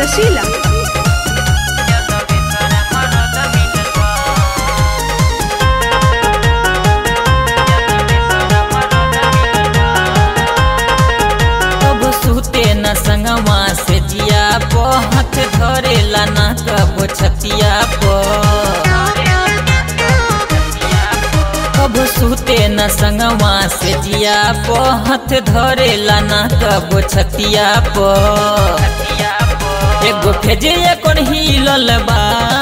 रसीला कब सुते न संगवा से जिया पो हाथ धरेला ना कब छतिया पो कब सुते न संगवा से जिया पो हाथ धरेला ना कब छतिया पो एगो फेजे कोन हिलल बा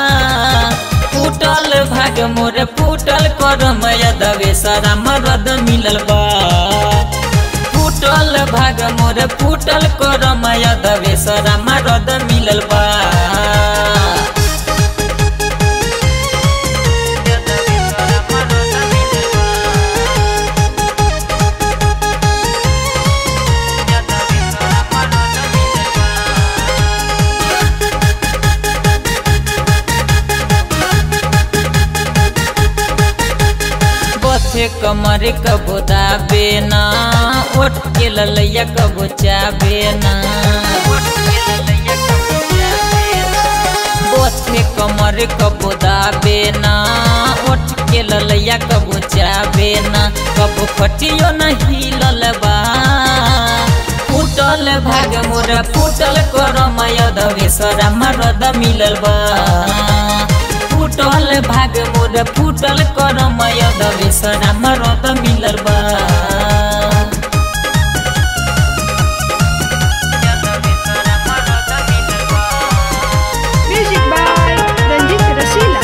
फूटल भाग मोर फूटल करम यदवे सारा मरद मिलल बा फूटल भाग मोर फूटल करम यदवे सारा मरद मिलल बा बथे कमर कबो दाबे ना ओट के ललैया कबो चाबे ना बथे कमर कबो दाबे ना ओट के ललैया कबो चाबे ना कबो खटियो न हिलल बा फूटल भाग मोर फूटल करम यदवे सरा मरद मिलल बा फूटल भाग मोर फूटल करम यदवे सरा मरद मिलल बा म्यूजिक बाय रंजीत रसीला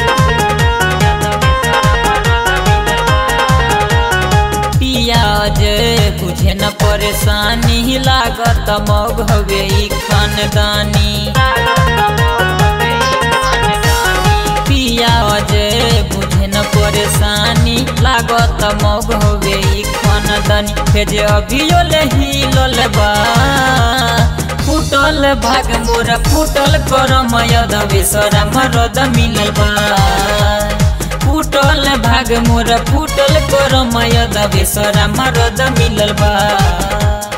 पियाज बुझे न परेशानी लागत मग हवे ई खानदानी पियाज बुझे न परेशानी लागत मग हवे ई खानदानी फेज अभियो ले हिलल बा फूटल भाग मोर फूटल करम यदवे सरा मरद मिलल बा फूटल भाग मोर फूटल करम यदवे सरा मरद मिलल बा